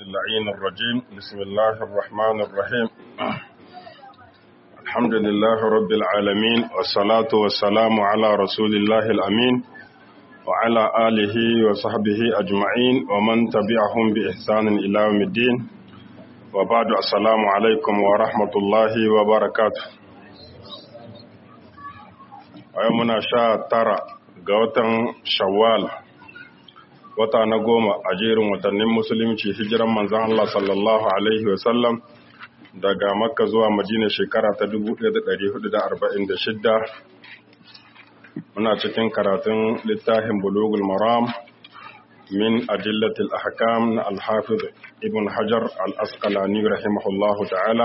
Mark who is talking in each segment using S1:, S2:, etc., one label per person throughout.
S1: اللعين الرجيم بسم الله الرحمن الرحيم الحمد لله رب العالمين والصلاة والسلام على رسول الله الأمين وعلى آله وصحبه أجمعين ومن تبعهم بإحسان إلى يوم الدين وبعد السلام عليكم ورحمة الله وبركاته ويومنا شاء ترى قوة شوال wata na goma a jerin watannin musulunci hijiran manzan Allah sallallahu Alaihi wasallam daga makka zuwa madina shekara ta 1446 muna cikin karatun littafin bulugul maram min adillatil ahkam na alhafiz ibn hajar al-asqalani rahimahullahu ta'ala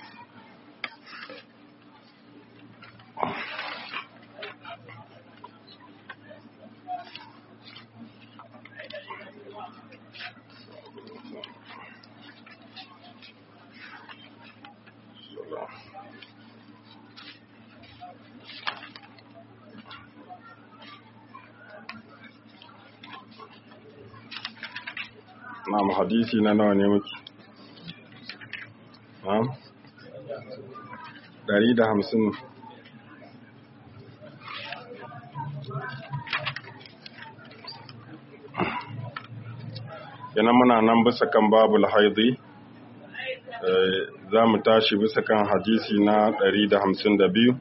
S1: Na'am hadisi na nawa ne muke? Na'am? Dari da hamsin. Yana muna nan bisa kan babul haidi, za mu tashi bisa kan hadisi na dari da hamsin da biyu.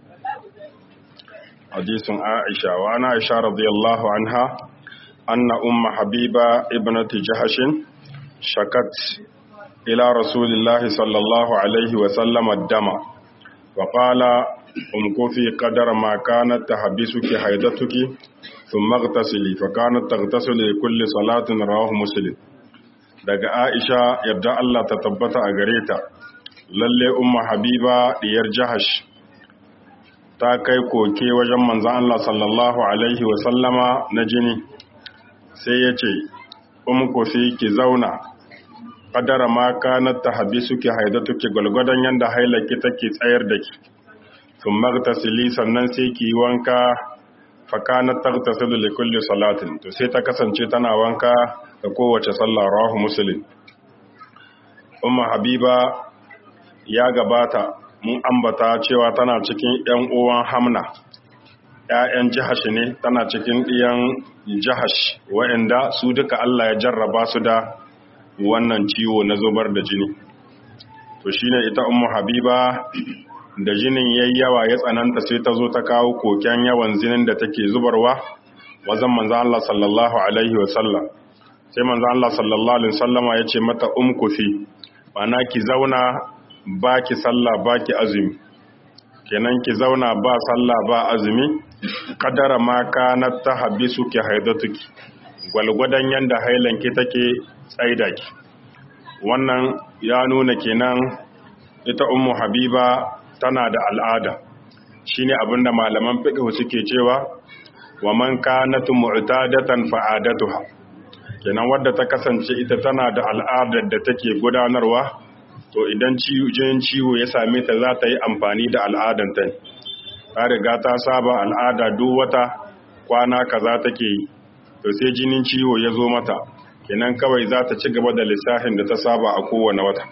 S1: Hadisun Aisha, wa ana Aisha radiyallahu anha, anna umma Habiba ibnati Jahashin, شكت إلى رسول الله صلى الله عليه وسلم الدم وقال امكثي قدر ما كانت تحبسك حيدتك ثم اغتسلي فكانت تغتسل لكل صلاة رواه مسلم daga Aisha yadda Allah ta tabbata a gare ta lalle umma Habiba diyar Jahash ta kai koke wajen manzon Allah sallallahu alaihi wa sallama na jini sai ya ce umku sai ki zauna kadara ma kanat tahbisuki haidatuki gulgudan yanda hailaki take tsayar da ki sun magtasili sannan sai ki yi wanka fa kanat tagtasilu li kulli salatin to sai ta kasance tana wanka da kowace sallah rawahu muslim umma habiba ya gabata mun ambata cewa tana cikin yan uwan hamna ‘ya'yan jihash ne tana cikin ɗiyan jihash wa'inda su duka Allah ya jarraba su da wannan ciwo na zubar da jini to shine ita ummu habiba da jinin yayi yawa ya tsananta sai ta zo ta kawo koken yawan jinin da take zubarwa wajen manzo Allah sallallahu alaihi wa sallam sai manzo Allah sallallahu alaihi wasallama ya ce mata umkufi mana ki zauna baki sallah baki azumi kenan ki zauna ba sallah ba azumi kadara ma kanat tahbisuki haidatuki gwalgwadon yanda hailanki take tsaida ki wannan ya nuna kenan ita ummu habiba tana da al'ada shine abinda malaman fiqh suke cewa wa man kanat mu'tadatan fa'adatuha kenan wadda ta kasance ita tana da al'adar da take gudanarwa to idan jin ciwo ya same ta za ta yi amfani da al'adanta ta riga ta saba al'ada duk wata kwana kaza take yi to sai jinin ciwo ya zo mata kenan kawai za ta ci gaba da lissafin da ta saba a kowane wata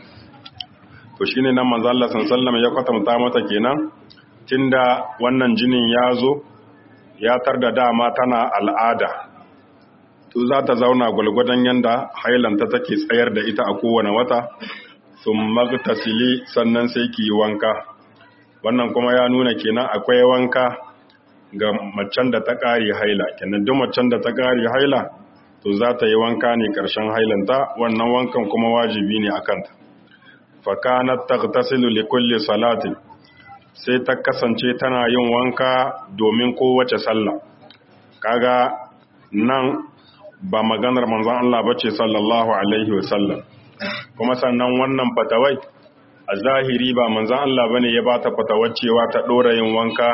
S1: to shine nan manzo Allah sallallahu ya kwatanta mata kenan tunda wannan jinin ya zo ya tar da dama tana al'ada to za ta zauna gulgudan yanda hailanta take tsayar da ita a kowane wata thumma tasili sannan sai ki yi wanka wannan kuma ya nuna kenan akwai wanka ga macen da ta ƙari haila kenan duk macen da ta ƙari haila to za ta yi wanka ne ƙarshen hailanta wannan wankan kuma wajibi ne a kanta fakanat taghtasilu li kulli salatin sai ta kasance tana yin wanka domin kowace sallah kaga nan ba maganar manzon Allah bace sallallahu alaihi wasallam kuma sannan wannan fatawai a zahiri ba manzon Allah bane ya bata fatawar cewa ta dora yin wanka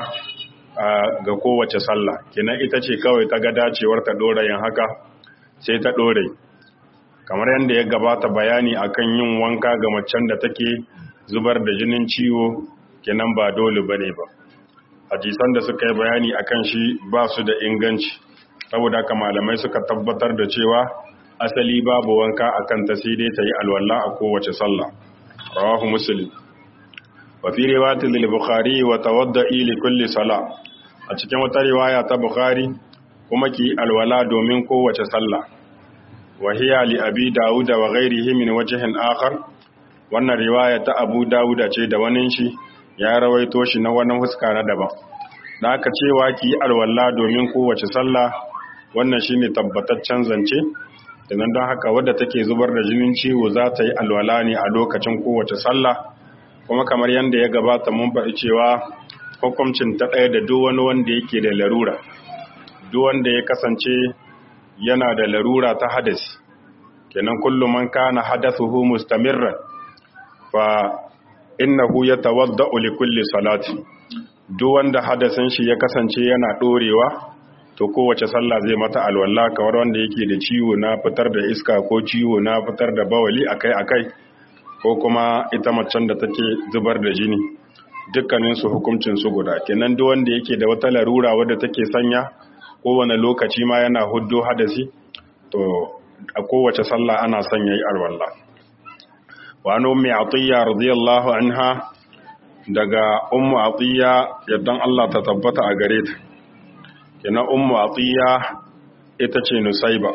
S1: ga kowace sallah kenan ita ce kawai ta ga dacewar ta dora yin haka sai ta ɗore kamar yadda ya gabata bayani akan yin wanka ga macen da take zubar da jinin ciwo kenan ba dole ba ne ba hadisan da suka yi bayani akan shi ba su da inganci saboda haka malamai suka tabbatar da cewa asali babu wanka akan ta sai dai ta yi alwala a kowace sallah rawahu muslim wa fi riwayatin lil bukhari wa tawadda'i li kulli salah a cikin wata riwaya ta bukhari kuma ki alwala domin kowace sallah wa hiya li abi daud wa ghairihi min wajhin akhar wannan riwaya ta abu daud ce da wani shi ya rawaito shi na wannan huska na daban da aka cewa ki alwala domin kowace sallah wannan shine tabbataccen zance dan don haka wadda take zubar da jinin ciwo za ta yi alwala ne a lokacin kowace sallah kuma kamar yadda ya gabata mun faɗi cewa hukuncin ta ɗaya da duk wani wanda yake da larura duk wanda ya kasance yana da larura ta hadasi kenan kullum man kana hadathuhu mustamirran fa innahu yatawadda'u li kulli salati duk wanda hadasin shi ya kasance yana dorewa to kowace sallah zai mata alwala kamar wanda yake da ciwo na fitar da iska ko ciwo na fitar da bawali akai-akai ko kuma ita macen da take zubar da jini dukkaninsu hukuncinsu guda kenan duk wanda yake da wata larura wadda take sanya kowane lokaci ma yana huddo hadasi to a kowace sallah ana sanya yi alwallah wa an ummi atiya radiyallahu anha daga ummu atiya yaddan Allah ta tabbata a gare ta kenan ummu atiya ita ce nusaiba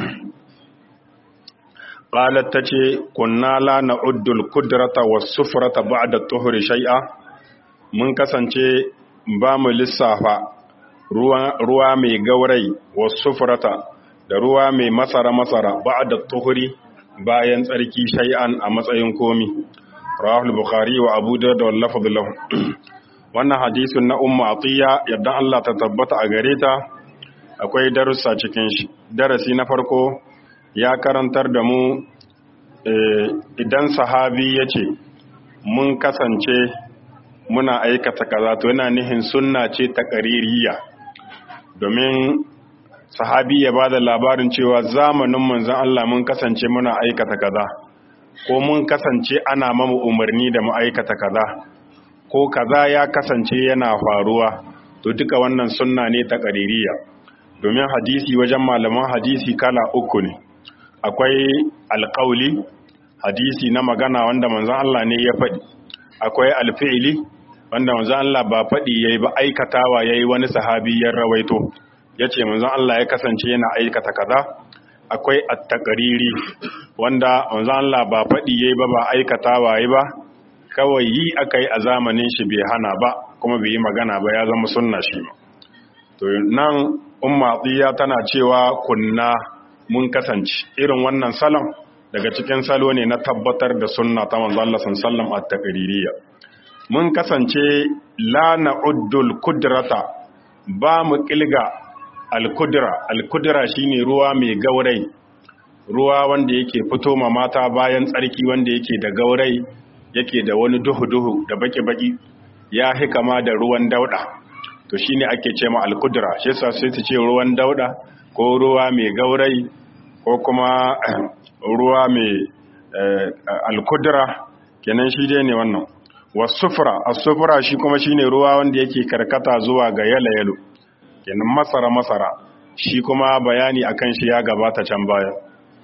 S1: qalat tace kunna la na'uddul qudrata was sufrata ba'da tuhri shay'a mun kasance ba mu lissafa ruwa mai gaurai was sufrata da ruwa mai masara masara ba'da tuhri bayan tsarki shay'an a matsayin komi rawahul bukhari wa abu dawud wal lafz lahu wannan hadisin na ummu atiya yadda Allah ta tabbata a gare ta akwai darussa cikin shi darasi na farko ya karantar da mu idan sahabi ya ce mun kasance muna aikata kaza to yana nihin sunna ce ta ƙaririya domin sahabi ya ba da labarin cewa zamanin manzan Allah mun kasance muna aikata kaza ko mun kasance ana mamu umarni da mu aikata kaza ko kaza ya kasance yana faruwa to duka wannan sunna ne ta ƙaririya domin hadisi wajen malaman hadisi kala uku ne akwai alƙauli hadisi na magana wanda manzon Allah ne ya faɗi akwai alfi'ili wanda manzon Allah ba faɗi yayi ba aikatawa yayi wani sahabi ya rawaito yace manzon Allah ya kasance yana aikata kaza akwai at-taqriri wanda manzon Allah ba faɗi yayi ba ba aikatawa yayi ba kawai yi akai a zamanin shi bai hana ba kuma bai yi magana ba ya zama sunna shi to nan umma tana cewa kunna mun kasance irin wannan salon daga cikin salo ne na tabbatar da sunna ta manzo Allah sallallahu alaihi taqririyya mun kasance la na'uddul kudrata ba mu kilga al-kudra al-kudra shine ruwa mai gaurai ruwa wanda yake fito ma mata bayan tsarki wanda yake da gaurai yake da wani duhu-duhu da baki-baki ya hikama da ruwan dauda to shine ake ce ma al-kudra shi yasa sai su ce ruwan dauda ko ruwa mai gaurai ko kuma ruwa mai alkudura kenan shi dai ne wannan wasufra asufra shi kuma shine ruwa wanda yake karkata zuwa ga yalo kenan masara masara shi kuma bayani akan shi ya gabata can baya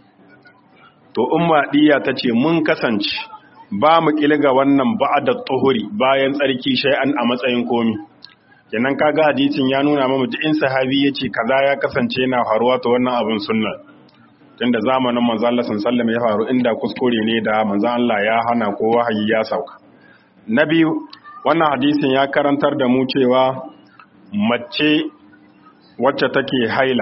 S1: to umma diya tace mun kasance ba mu kilga wannan ba'da tuhuri bayan tsarki shay'an a matsayin komi kenan kaga hadisin ya nuna mamu duk in sahabi yace kaza ya kasance yana faruwa to wannan abin sunna tunda zamanin manzo Allah sallallahu ya faru inda kuskure ne da manzo Allah ya hana ko wahayi ya sauka na biyu wannan hadisin ya karantar da mu cewa mace wacce take haila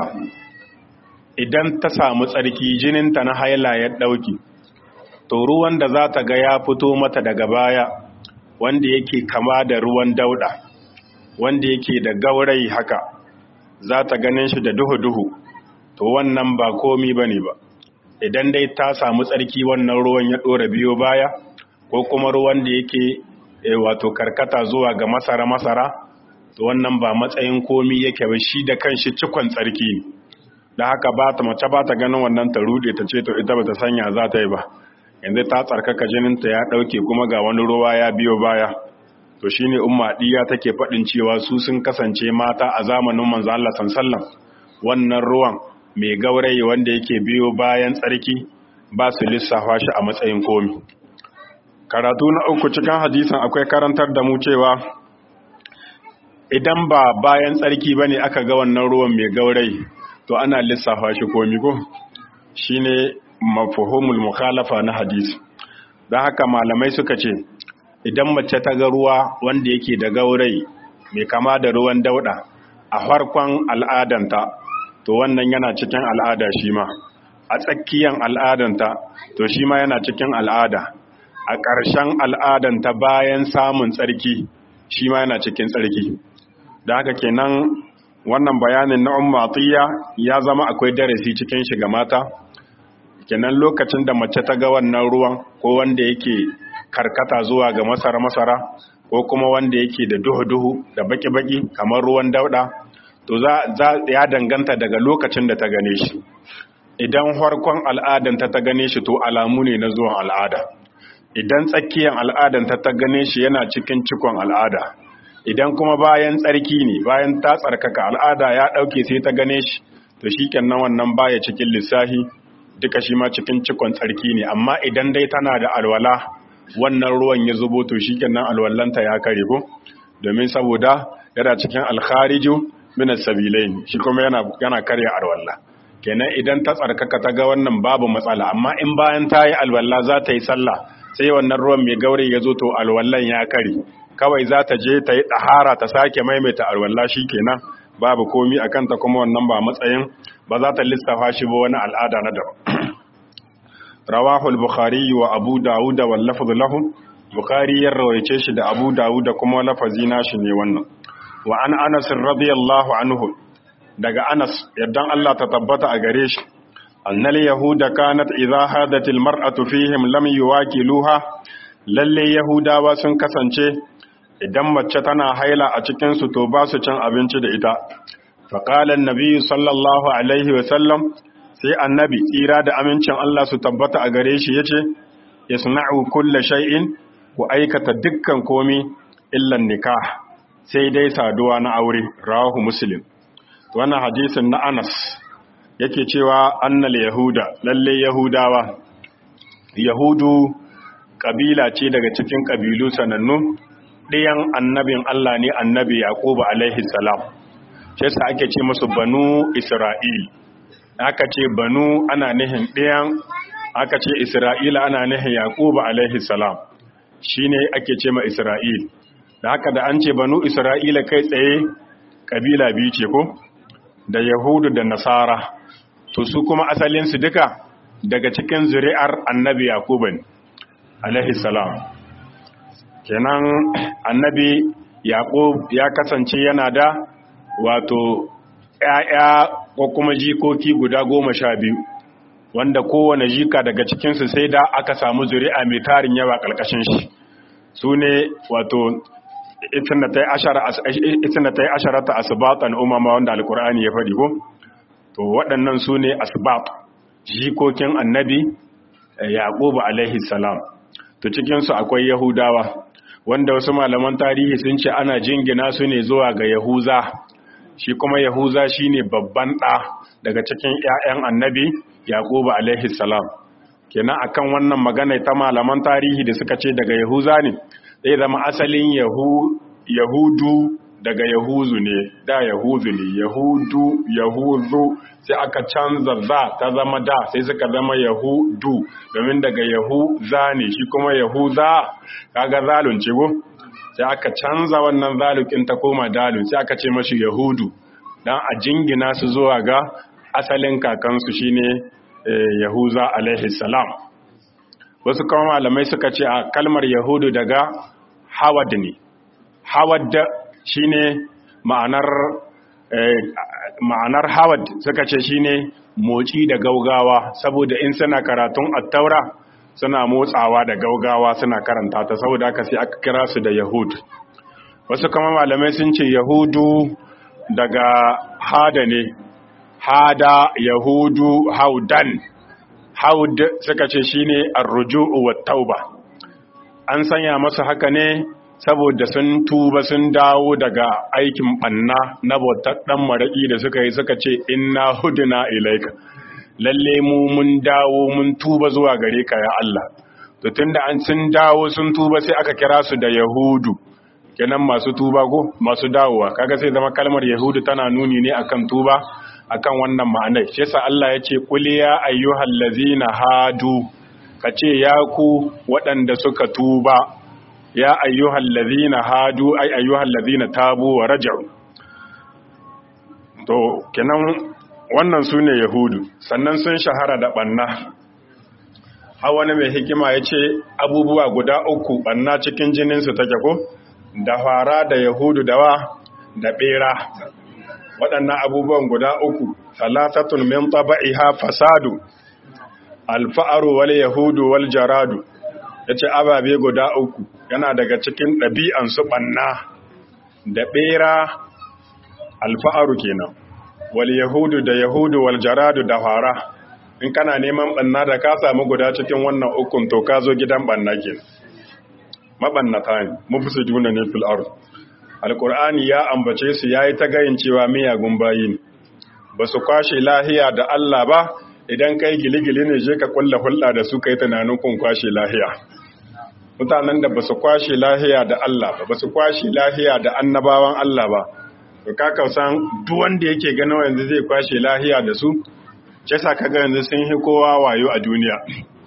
S1: idan ta samu tsarki jininta na haila ya dauki to ruwan da za ta ga ya fito mata daga baya wanda yake kama da ruwan dauda wanda yake da gaurayi haka za ta ganin shi da duhu-duhu to wannan ba komi ba ne ba idan dai ta samu tsarki wannan ruwan ya ɗora biyo baya ko kuma ruwan da yake wato karkata zuwa ga masara-masara to wannan ba matsayin komi yake ba shi da kanshi cikon tsarki ne da haka ba ta mace ba ta ganin wannan ta rude ta ce to ita ba ta sanya za ta yi ba yanzu ta tsarkaka jininta ya ɗauke kuma ga wani ruwa ya biyo baya to shine umma diya take faɗin cewa su sun kasance mata a zamanin manzo Allah sallallahu wannan ruwan mai gaurayi wanda yake biyo bayan tsarki ba su lissafa shi a matsayin komi karatu na uku cikin hadisan akwai karantar da mu cewa idan ba bayan tsarki ba ne aka ga wannan ruwan mai gaurayi to ana lissafa shi komi ko shi ne mafuhumul mukhalafa na hadisi don haka malamai suka ce idan mace ta ga ruwa wanda yake da gaurayi mai kama da ruwan dauda a farkon al'adanta to wannan yana cikin al'ada shi ma a tsakiyan al'adanta to shi ma yana cikin al'ada a ƙarshen al'adanta bayan samun tsarki shi ma yana cikin tsarki da haka kenan wannan bayanin na umma atiya ya zama akwai darasi cikin shi ga mata kenan lokacin da mace ta ga wannan ruwan ko wanda yake karkata zuwa ga masara-masara ko kuma wanda yake da duhu-duhu da baki-baki kamar ruwan dauda to za ya danganta daga lokacin da ta gane shi idan farkon al'adanta ta gane shi to alamu ne na zuwan al'ada idan tsakiyar al'adanta ta gane shi yana cikin cikon al'ada idan kuma bayan tsarki ne bayan ta tsarkaka al'ada ya ɗauke sai ta gane shi to shi kenan wannan baya cikin lissafi duka shi ma cikin cikon tsarki ne amma idan dai tana da alwala wannan ruwan ya zubo to shi kenan alwallanta ya kare ko domin saboda yana cikin alkhariju min as-sabilain shi kuma yana yana karya alwalla kenan idan ta tsarkaka ta ga wannan babu matsala amma in bayan ta yi alwalla za ta yi sallah sai wannan ruwan mai gauri ya zo to alwallan ya kare kawai za ta je ta yi ɗahara ta sake maimaita alwalla shi kenan babu komi a kanta kuma wannan ba matsayin ba za ta lissafa shi ba wani al'ada na daban rawahu al-bukhari wa abu dawud wal lafz lahu bukhari ya rawaice shi da abu dawud kuma lafazi nashi ne wannan wa an anas radiyallahu anhu daga anas yaddan Allah ta tabbata a gare shi annal yahuda kanat idha hadat al-mar'atu fihim lam yuwakiluha lalle yahudawa sun kasance idan mace tana haila a cikinsu to ba su cin abinci da ita faƙalar nabi sallallahu alaihi wasallam sai annabi tsira da amincin Allah su tabbata a gare shi ya ce ya suna'u kulle shay'in ku aikata dukkan komi illan nikah sai dai saduwa na aure rawahu muslim wannan hadisin na anas yake cewa annal yahuda lalle yahudawa yahudu kabila ce daga cikin kabilu sanannu ɗayan annabin Allah ne annabi Yaqubu alaihi salam shi yasa ake ce musu banu Isra'il aka ce banu ana nihin ɗayan aka ce Isra'ila ana nihin Yaqubu alaihi salam shine ake ce ma Isra'il da haka da an ce banu Isra'ila kai tsaye kabila biyu ce ko da Yahudu da Nasara to su kuma asalin su duka daga cikin zuri'ar annabi Yaqubu ne alaihi salam kenan annabi yaqub ya kasance yana da wato ƴaƴa ko kuma jikoki guda goma sha biyu wanda kowane jika daga cikinsu sai da aka samu zuri'a mai tarin yawa ƙarƙashin shi su ne wato itina ta yi asharata asibatan umama wanda alkur'ani ya faɗi ko to waɗannan su ne asibat jikokin annabi yaƙubu alaihi salam to cikinsu akwai yahudawa wanda wasu malaman tarihi sun ce ana jingina su ne zuwa ga yahuza shi kuma yahuza shine babban ɗa daga cikin 'ya'yan annabi yaqubu alaihi salam kenan akan wannan magana ta malaman tarihi da suka ce daga yahuza ne zai zama asalin yahudu daga yahuzu ne da yahuzu ne yahudu yahuzu sai aka canza za ta zama da sai suka zama yahudu domin daga yahuza ne shi kuma yahuza kaga zalun ce go sai aka canza wannan zalukin ta koma dalun sai aka ce mashi yahudu dan a jingina su zuwa ga asalin kakansu shine yahuza alaihi salam wasu kuma malamai suka ce a kalmar yahudu daga hawad ne hawad shine ma'anar ma'anar hawad suka ce shine moci da gaugawa saboda in suna karatun attaura suna motsawa da gaugawa suna karanta ta saboda haka sai aka kira su da yahud wasu kama malamai sun ce yahudu daga hada ne hada yahudu haudan haud suka ce shine arruju'u wat tauba an sanya masa haka ne saboda sun tuba sun dawo daga aikin banna na bautar dan maraki da suka yi suka ce inna huduna ilaika lalle mu mun dawo mun tuba zuwa gare ka ya Allah to tunda an sun dawo sun tuba sai aka kira su da yahudu kenan masu tuba ko masu dawowa kaga sai zama kalmar yahudu tana nuni ne akan tuba akan wannan ma'anar shi yasa Allah ya ce qul ya ayyuhal ladzina hadu kace ya ku waɗanda suka tuba ya ayyuhal ladzina hadu ay ayyuhal ladzina tabu wa raja'u to kenan wannan sune yahudu sannan sun shahara da banna a wani mai hikima ya ce abubuwa guda uku banna cikin jininsu take ko da fara da yahudu dawa da bera waɗannan abubuwan guda uku talatatun min taba'iha fasadu alfa'aru wal yahudu wal jaradu yace ababe guda uku yana daga cikin ɗabi'an su banna da bera alfa'aru kenan wal yahudu da yahudu wal jaradu da fara in kana neman banna da ka samu guda cikin wannan ukun to ka zo gidan banna kenan mabannata ne mufsiduna ne fil ard alqur'ani ya ambace su yayi ta gayin cewa miyagun bayi ne basu kwashe lahiya da Allah ba idan kai giligili ne je ka kulla hulɗa da su kai tunanin kun kwashe lahiya mutanen da basu kwashe lahiya da Allah ba basu kwashe lahiya da annabawan Allah ba to ka kausan duk wanda yake ganin yanzu zai kwashe lahiya da su ce sa kaga yanzu sun hi kowa wayo a duniya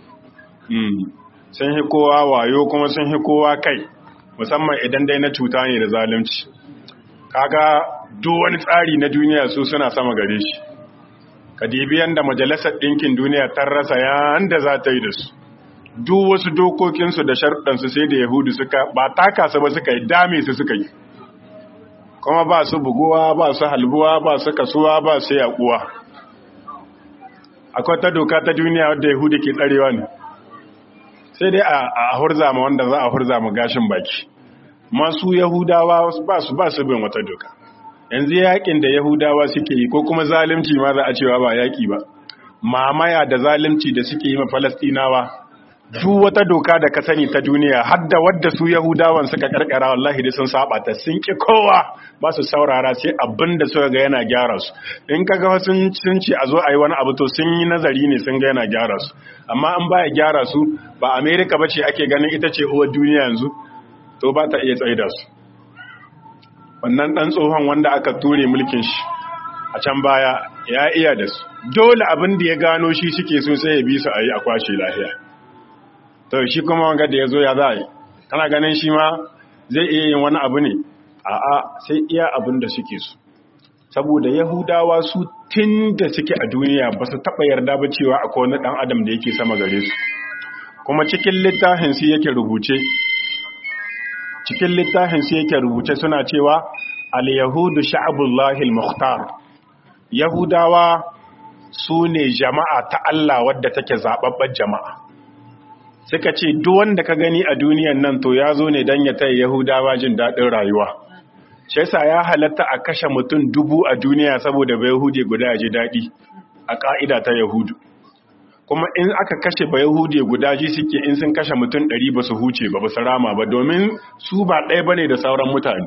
S1: sun hi kowa wayo kuma sun hi kowa kai musamman idan dai na cuta ne da zalunci kaga duk wani tsari na duniya su suna sama gare shi ka dibi yanda majalisar ɗinkin duniya ta rasa yanda za ta yi da su duk wasu dokokinsu da sharɗansu sai da yahudu suka ba taka su ba suka yi dame su suka yi kuma ba su buguwa ba su halbuwa ba su kasuwa ba su yaƙuwa akwai ta doka ta duniya wadda yahudu ke tsarewa ne sai dai a hurza ma wanda za a hurza ma gashin baki masu yahudawa ba su ba su bin wata doka yanzu yakin da yahudawa suke yi ko kuma zalunci ma za a cewa ba yaki ba mamaya da zalunci da suke yi ma falastinawa duk wata doka da ka sani ta duniya har da wadda su yahudawan suka karkara wallahi da sun saba ta sun ki kowa ba su saurara sai abin da suka ga yana gyara su in ka ga sun sun ce a zo a yi wani abu to sun yi nazari ne sun ga yana gyara su amma an baya gyara su ba america ba ce ake ganin ita ce uwar duniya yanzu to ba ta iya tsaida su wannan dan tsohon wanda aka ture mulkin shi a can baya ya iya da su dole abin da ya gano shi suke so sai ya bi su a yi a kwashe lafiya to shi kuma wanga da ya zo ya za a yi kana ganin shi ma zai iya yin wani abu ne a'a sai iya abin da suke so saboda yahudawa su tun da suke a duniya ba su taɓa yarda ba cewa akwai wani ɗan adam da yake sama gare su kuma cikin littafin su yake rubuce cikin littafin su yake rubuce suna cewa al-yahudu sha'abullahi al-mukhtar yahudawa su ne jama'a ta Allah wadda take zababbar jama'a suka ce duk wanda ka gani a duniyan nan to ya zo ne don ya taya yahudawa jin daɗin rayuwa shi yasa ya halatta a kashe mutum dubu a duniya saboda bai yahudi guda ya ji daɗi a ƙa'ida ta yahudu kuma in aka kashe ba yahudi guda ji suke in sun kashe mutum ɗari ba su huce ba ba su rama ba domin su ba ɗaya ba ne da sauran mutane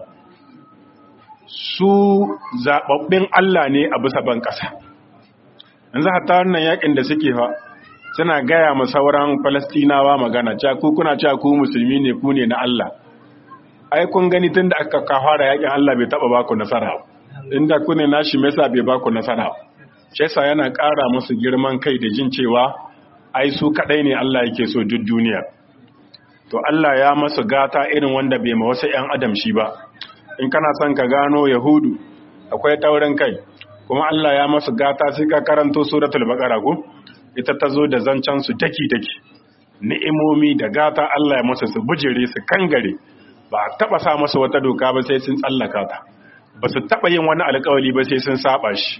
S1: su zaɓaɓɓen allah ne a bisa ban ƙasa yanzu hatta wannan yakin da suke fa suna gaya ma sauran falastinawa magana cewa ku kuna cewa ku musulmi ne ku ne na Allah ai kun gani tun da aka fara yakin Allah bai taba baku nasara inda ku ne nashi me yasa bai baku nasara shi yasa yana ƙara musu girman kai da jin cewa ai su kadai ne Allah yake so duk duniya to Allah ya masu gata irin wanda bai ma wasu ƴan adam shi ba in kana son ka gano yahudu akwai taurin kai kuma Allah ya masu gata sai ka karanto suratul baqara ko ita ta zo da zancen su daki-daki ni'imomi da gata Allah ya masa su bujire su kangare ba a taba sa masa wata doka ba sai sun tsallaka ta ba su taba yin wani alkawali ba sai sun saba shi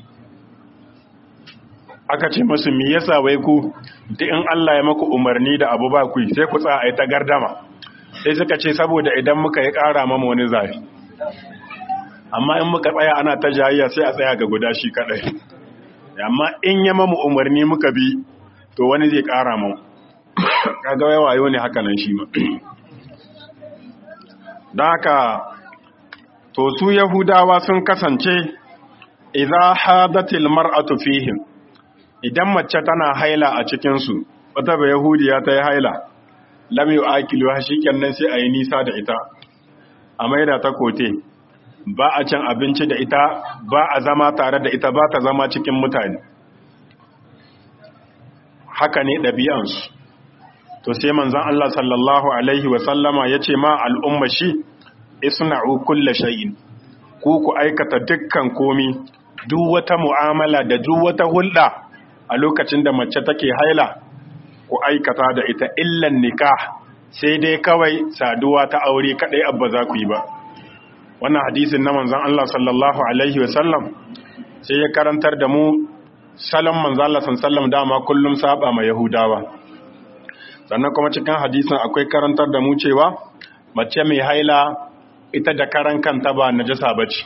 S1: aka ce masu me yasa wai ku duk in Allah ya maku umarni da abu ba ku sai ku tsaya ai ta gardama sai suka ce saboda idan muka yi ƙara mama wani zafi amma in muka tsaya ana ta jayayya sai a tsaya ga guda shi kadai amma in ya mamu umarni muka bi to wani zai kara mu kaga wai wayo ne haka nan shi ma da haka to su yahudawa sun kasance idza hadatil mar'atu fihim idan mace tana haila a cikin su wata ba yahudiya ta yi haila lam yu'akilu shikenan sai ayi nisa da ita a maida ta kote ba a cin abinci da ita ba a zama tare da ita ba ta zama cikin mutane haka ne ɗabi'ansu to sai manzan Allah sallallahu Alaihi wasallama ya ce ma al'umma shi isna'u kulle shay'in ku ku aikata dukkan komi duk wata mu'amala da duk wata hulɗa a lokacin da mace take haila ku aikata da ita illan nikah sai dai kawai saduwa ta aure kaɗai abba za ku yi ba wannan hadisin na manzan Allah sallallahu Alaihi wasallam sai ya karantar da mu salon manzan Allah sallam dama kullum saba ma Yahudawa sannan kuma cikin hadisin akwai karantar da mu cewa mace mai haila ita da karan kanta ba najasa bace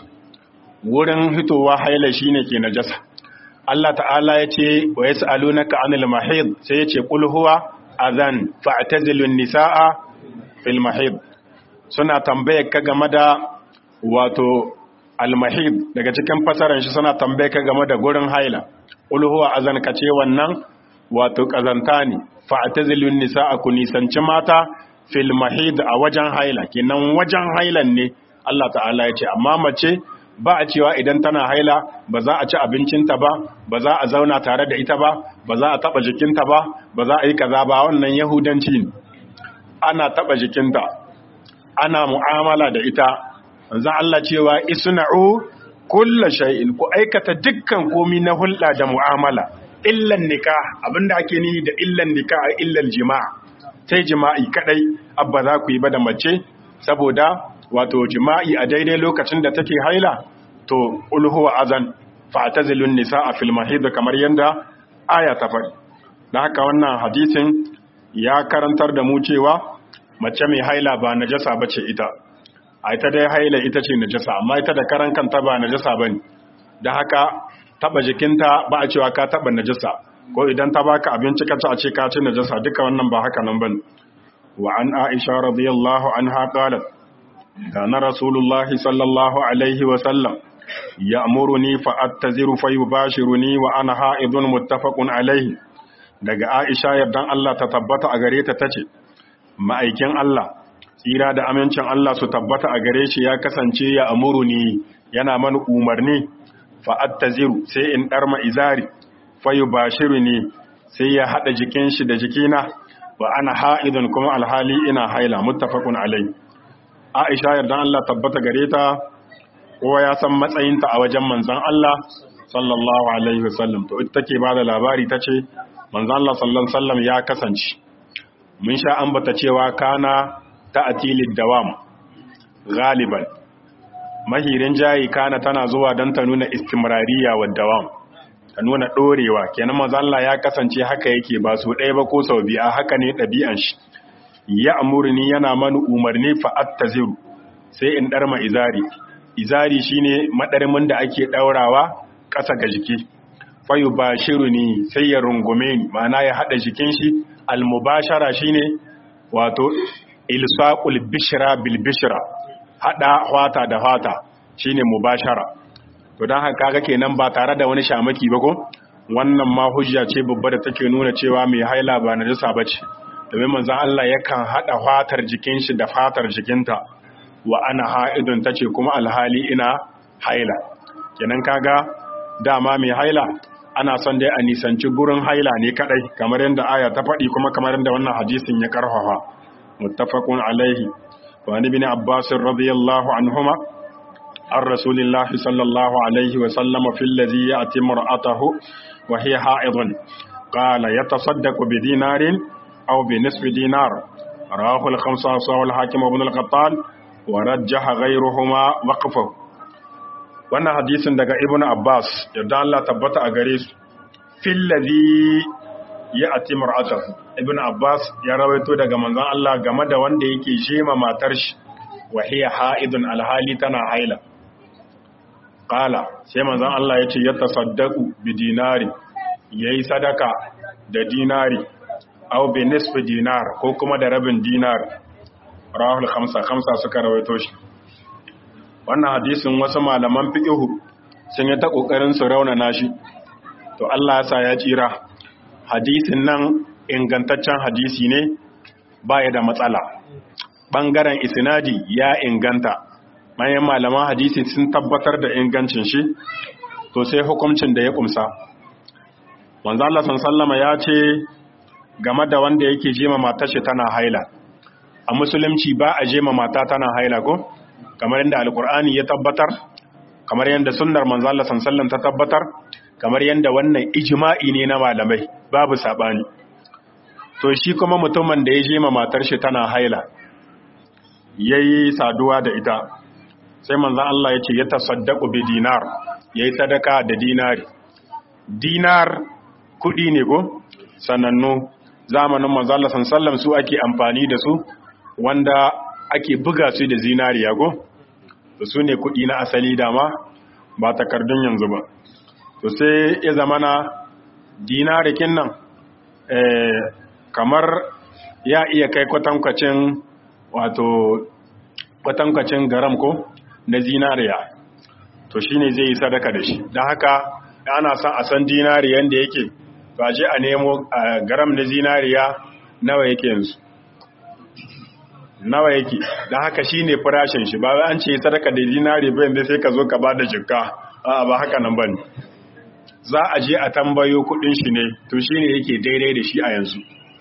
S1: wurin hitowa haila shine ke najasa Allah ta'ala ya ce wa yas'alunaka 'anil mahid sai ya ce qul huwa adhan fa'tazilun nisaa fil mahid suna tambayar ka game da wato almahid daga cikin fasaran shi suna tambaye ka game da gurin haila qul huwa azan kace wannan wato kazanta ne fa'tazilun nisaa ku nisanci mata fil mahid a wajen haila kenan wajen hailan ne Allah ta'ala ya ce amma mace ba a cewa idan tana haila ba za a ci abincinta ba ba za a zauna tare da ita ba ba za a taba jikinta ba ba za a yi kaza ba wannan yahudanci ne ana taba jikinta ana mu'amala da ita manzon Allah cewa isna'u kullu shay'in ku aikata dukkan komi na hulɗa da mu'amala illan nikah abinda ake nihi da illan nikah illan jima'a sai jima'i kadai abba za ku yi ba da mace saboda wato jima'i a daidai lokacin da take haila to ulhuwa azan fa'tazilun nisaa fil mahid kamar yanda aya ta faɗi dan haka wannan hadisin ya karantar da mu cewa mace mai haila ba najasa bace ita a ita dai haila ita ce najasa amma ita da karan kanta ba najasa bane dan haka taba jikinta ba a cewa ka taba najasa ko idan ta baka abinci ka ci a ce ka ci najasa duka wannan ba haka nan bane wa an aisha radiyallahu anha qalat kana rasulullahi sallallahu alaihi wa sallam ya'muruni fa attaziru fa yubashiruni wa ana ha'idun muttafaqun alaihi daga aisha yardan Allah ta tabbata a gare ta tace ma'aikin Allah tsira da amincin Allah su tabbata a gare shi ya kasance ya amuruni yana mani umarni fa attaziru sai in darma izari fayu bashiru ne sai ya haɗa jikin shi da jikina wa ana ha'idun kuma alhali ina haila muttafaqun alai Aisha yardan Allah tabbata gare ta kowa ya san matsayinta a wajen manzon Allah sallallahu alaihi wasallam to ita take bada labari tace manzon Allah sallallahu alaihi wasallam ya kasance mun sha ambata cewa kana ta'tilid dawam galiban mahirin jayi kana tana zuwa don ta nuna istimrariya wa dawam ta nuna ɗorewa kenan maza Allah ya kasance haka yake ba su ɗaya ba ko sau biya haka ne ɗabi'an shi ya amurni yana mani umarni fa'at ta ziru sai in ɗarma izari izari shine maɗarmin da ake ɗaurawa ƙasa ga jiki fayu ba shiru ni sai ya rungume ni ma'ana ya haɗa jikin shi almubashara shine wato ilsaqul bishra bil bishra haɗa hwata da hwata shine mubashara to don haka kaga kenan ba tare da wani shamaki ba ko wannan ma hujja ce babba da take nuna cewa mai haila ba najasa bace domin manzo Allah yakan hada fatar jikin shi da fatar jikinta wa ana haidun tace kuma alhali ina haila kenan kaga dama mai haila ana son dai a nisanci gurin haila ne kadai kamar yadda aya ta faɗi kuma kamar yadda wannan hadisin ya karfafa muttafaqun alaihi wa ibn abbas radiyallahu anhuma عن رسول الله صلى الله عليه وسلم في الذي يأتي مرأته وهي حائض قال يتصدق بدينار أو بنصف دينار رواه الخمسة وصاه الحاكم وابن القطان ورجح غيرهما وقفه wannan hadisin daga ibn Abbas yadda Allah tabbata a gare su fil ladhi ya'ti mar'atahu ibn Abbas ya rawaito daga manzon Allah game da wanda yake shema matar shi wa hiya ha'idun alhali tana haila Ƙala sai manzon Allah ya ce ya tasaddaku bi dinari yayi sadaka da dinari aw bi nisfi dinar ko kuma da rabin dinar rahul khamsa khamsa suka rawaito shi wannan hadisin wasu malaman fiqhu sun yi ta kokarin su raunana shi to Allah ya sa ya tsira hadisin nan ingantaccen hadisi ne baya da matsala bangaren isnadi ya inganta bayan malaman hadisi sun tabbatar da ingancin shi to sai hukuncin da ya kumsa manzo Allah sallama ya ce game da wanda yake jema matar shi tana haila a musulunci ba a jema mata tana haila ko kamar yadda alkur'ani ya tabbatar kamar yadda sunnar manzo Allah sallallahu ta tabbatar kamar yadda wannan ijma'i ne na malamai babu sabani to shi kuma mutumin da ya jema matar shi tana haila yayi saduwa da ita sai manzo Allah ya ce ya tasaddaqu bi dinar yayi sadaka da dinari dinar kudi ne go sanannu zamanin manzo Allah sallallahu su ake amfani da su wanda ake buga su da zinariya go su ne kudi na asali dama ba takardun yanzu ba to sai ya zamana dinarikin nan eh kamar ya iya kai kwatankwacin wato kwatankwacin garam ko na zinariya to shine zai yi sadaka da shi don haka ana son a san dinariyan da yake ba je a nemo garam na zinariya nawa yake yanzu nawa yake don haka shine farashin shi ba an ce sadaka da zinari ba yanzu sai ka zo ka ba da jikka a ba haka nan bane za a je a tambayo kudin shi ne to shine yake daidai da shi a yanzu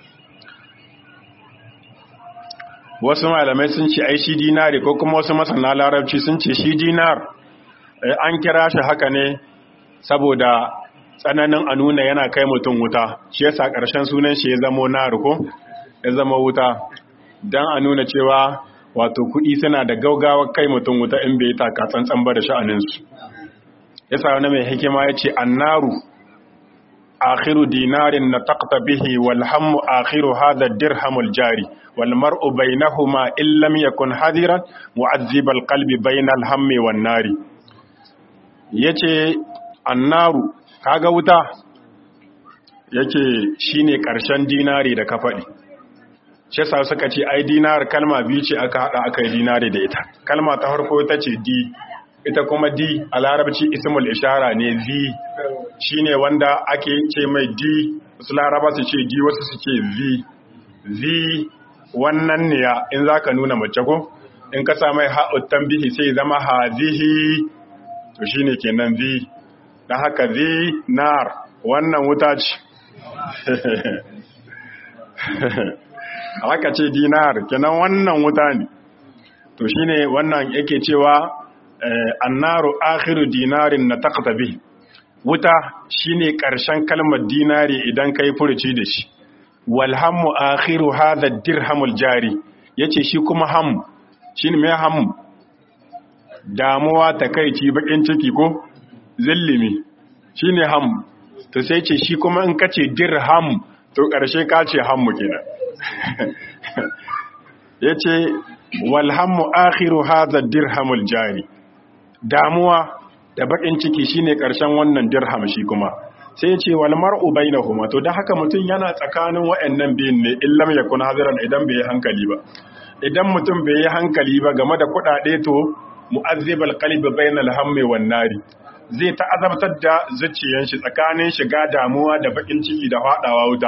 S1: wasu malamai sun ce ai shi dinari ko kuma wasu masana larabci sun ce shi dinar an kira shi haka ne saboda tsananin a nuna yana kai mutum wuta shi yasa ƙarshen sunan shi ya zamo naru ko ya zama wuta don a nuna cewa wato kuɗi suna da gaugawa kai mutum wuta in bai taka tsantsan ba da sha'aninsu yasa wani mai hikima ya ce annaru akhiru dinarin na takta bihi walhammu akhiru hada dirhamul jari والمرء بينهما إن لم يكن حذرا معذب القلب بين الهم والنار yace annaru kaga wuta yace shine karshen dinari da ka faɗi shi yasa suka ce ai dinar kalma biyu ce aka hada aka yi dinari da ita kalma ta farko ita ce di ita kuma di a larabci ismul ishara ne zi shine wanda ake ce mai di wasu laraba su ce di wasu su ce zi zi wannan ne ya in za ka nuna mace ko in ka sa mai ha'uttan bihi sai zama hazihi to shi ne kenan zi don haka zi nar wannan wuta ce haka ce dinar kenan wannan wuta ne to shi ne wannan yake cewa annaru akhiru dinarin na taktabi wuta shine ƙarshen kalmar dinari idan kai furuci da shi walhammu akhiru hadha dirhamul jari yace shi kuma ham shine mai ham damuwa takeici bakin ciki ko zillimi shine ham to sai ce shi kuma in kace dirham to karshe ka ce hammu kenan yace walhammu akhiru hadha dirhamul jari damuwa da bakin ciki shine karshen wannan dirham shi kuma sai ya ce wal mar'u bainahuma to da haka mutum yana tsakanin wayannan biyun ne illam yakun hadiran idan bai yi hankali ba idan mutum bai yi hankali ba game da kuɗaɗe to mu'azzibal qalbi bainal hammi wan nari zai ta azabtar da zuciyar shi tsakanin shiga damuwa da bakin ciki da fadawa wuta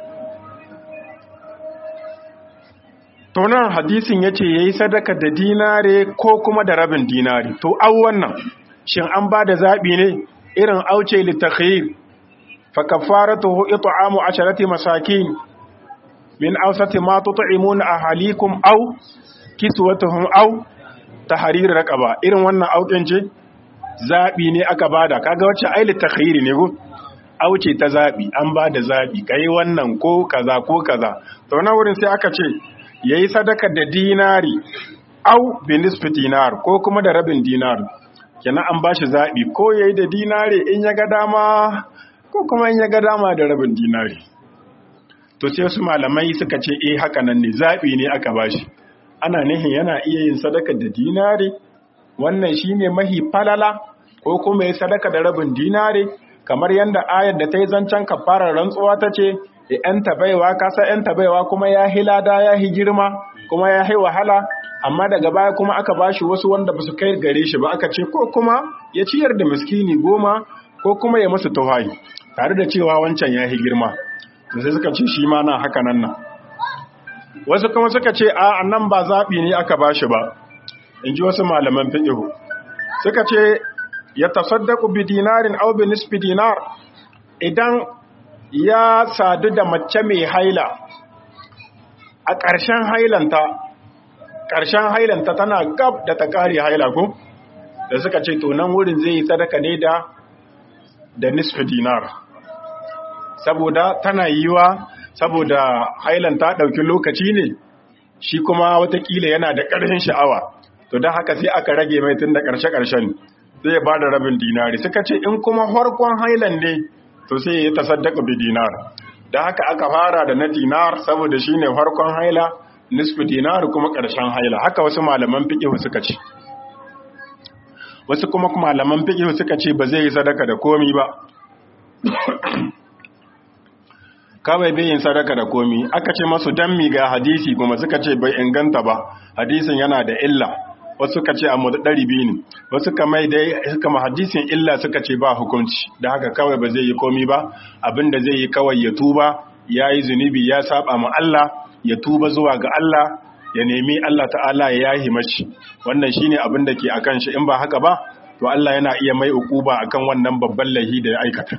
S1: to nan hadisin yace yayi sadaka da dinare ko kuma da rabin dinari to au wannan shin an ba da zabi ne irin auce litakhyir فكفارته إطعام عشرة مساكين من أوسط ما تطعمون أهاليكم أو كسوتهم أو تحرير رقبة إذن وانا أو كنجي zaɓi ne aka bada kaga wacce aili takhiri ne ko auce ta zaɓi an bada zaɓi kai wannan ko kaza ko kaza to na wurin sai aka ce yayi sadaka da dinari au bi nisfi dinar ko kuma da rabin dinar kenan an bashi zaɓi ko yayi da dinari in ya ga dama ko kuma in ya ga dama da rabin dinari to sai su malamai suka ce eh haka nan ne zaɓi ne aka bashi ana nihin yana iya yin sadaka da dinari wannan shine mahi falala ko kuma ya sadaka da rabin dinari kamar yadda ayar da ta yi zancen kafarar rantsuwa ta ce ‘yan tabaiwa kasa ‘yan tabaiwa kuma ya hi lada ya hi girma kuma ya hai wahala amma daga baya kuma aka bashi wasu wanda ba su kai gare shi ba aka ce ko kuma ya ciyar da miskini goma ko kuma ya masu tawayi tare da cewa wancan ya yi girma sai suka ce shi ma na haka nan nan wasu kuma suka ce a nan ba zaɓi ne aka bashi ba in ji wasu malaman fiƙihu suka ce ya tasaddaku bi dinarin aw bi nisfi dinar idan ya sadu da mace mai haila a ƙarshen hailanta ƙarshen hailanta tana gab da ta ƙare haila ko da suka ce to nan wurin zai yi sadaka ne da da nisfi dinar saboda tana yiwa saboda hailanta ɗauki lokaci ne shi kuma watakila yana da ƙarfin sha'awa to don haka sai aka rage mai tun da ƙarshe-ƙarshen zai ba da rabin dinari suka ce in kuma farkon hailan ne to sai ya tasaddaka bi dinar da haka aka fara da na dinar saboda shine farkon haila nisfu dinar kuma ƙarshen haila haka wasu malaman fiqh suka ce wasu kuma malaman fiqh suka ce ba zai yi sadaka da komi ba kawai bai yin sadaka da komi aka ce masu dan mi ga hadisi kuma suka ce bai inganta ba hadisin yana da illa wasu suka ce a ɗari biyu ne wasu kamar dai suka ma hadisin illa suka ce ba hukunci da haka kawai ba zai yi komi ba abinda zai yi kawai ya tuba ya yi zunubi ya saba ma Allah ya tuba zuwa ga Allah ya nemi Allah ta'ala ya yahi mashi wannan shine abin da ke akan shi in ba haka ba to Allah yana iya mai ukuba akan wannan babban lahi da ya aikata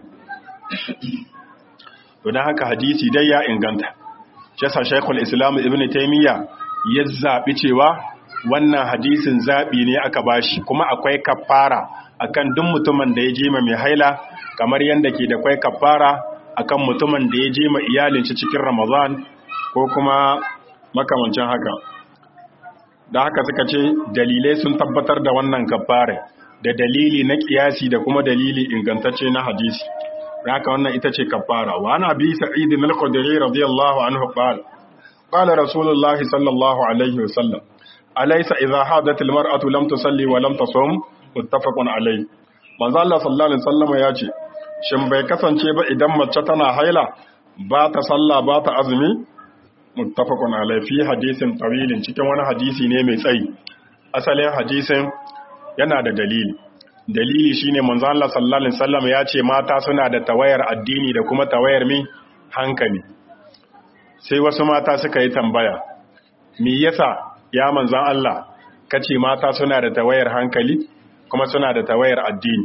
S1: to dan haka hadisi dai ya inganta shi yasa Sheikhul Islam Ibn Taymiyyah ya zabi cewa wannan hadisin zaɓi ne aka bashi kuma akwai kafara akan duk mutumin da ya je mai haila kamar yadda ke da kwai kafara akan mutumin da ya je ma iyalin shi cikin Ramadan ko kuma makamancin haka da haka suka ce dalilai sun tabbatar da wannan kafara da dalili na kiyasi da kuma dalili ingantacce na hadisi da haka wannan ita ce kafara wa ana bi sa'id al-khudri radiyallahu anhu qala qala rasulullahi sallallahu alaihi wasallam alaysa idha hadat almar'atu lam tusalli wa lam tasum muttafaqun alayh manzo Allah sallallahu alaihi wasallam ya ce shin bai kasance ba idan mace tana haila ba ta salla ba ta azumi muttafaqun alayh fi hadisin tawilin cikin wani hadisi ne mai tsayi asalin hadisin yana da dalili dalili shine manzo Allah sallallahu alaihi wasallam ya ce mata suna da tawayar addini da kuma tawayar mi hankali sai wasu mata suka yi tambaya me yasa ya manzan Allah kace mata suna da tawayar hankali kuma suna da tawayar addini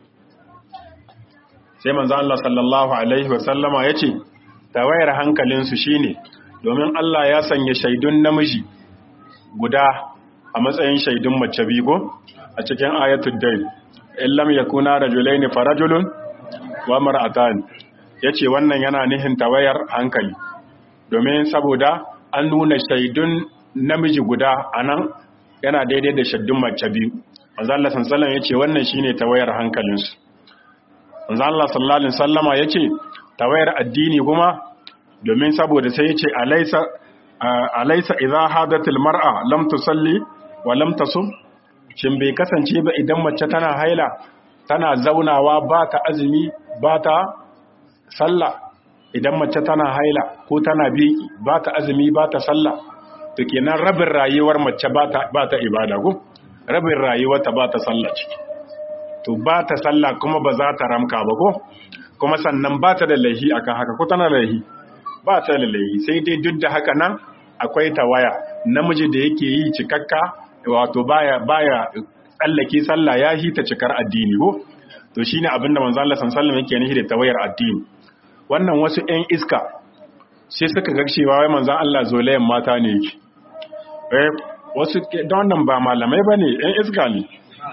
S1: sai manzan Allah sallallahu alaihi wasallama yace tawayar hankalinsu shine domin Allah ya sanya shaidun namiji guda a matsayin shaidun mace bigo a cikin ayatul dai illam yakuna rajulaini farajulun wa mar'atan yace wannan yana nihin tawayar hankali domin saboda an nuna shaidun namiji guda anan yana daidai da shaidun mace biyu manzo Allah sallallahu alaihi yace wannan shine tawayar hankalinsu manzo Allah sallallahu alaihi wasallama yace tawayar addini kuma domin saboda sai yace alaysa alaysa idha hadatil mar'a lam tusalli wa lam tasum shin bai kasance ba idan mace tana haila tana zaunawa ba ta azumi ba ta sallah idan mace tana haila ko tana biki ba ta azumi ba ta sallah to kenan rabin rayuwar mace ba ta ba ta ibada ko rabin rayuwarta ba ta sallah ciki to ba ta sallah kuma ba za ta ramka ba ko kuma sannan ba ta da laihi akan haka ko tana laihi ba ta da laihi sai dai duk da haka nan akwai tawaya namiji da yake yi cikakka wato baya baya tsallake sallah ya hita cikar addini ko to shine abinda manzo Allah sallallahu alaihi wasallam yake nihi da tawayar addini wannan wasu ƴan iska sai suka ga cewa wai manzo Allah zolayen mata ne yake eh wasu don wannan ba malamai bane ƴan iska ne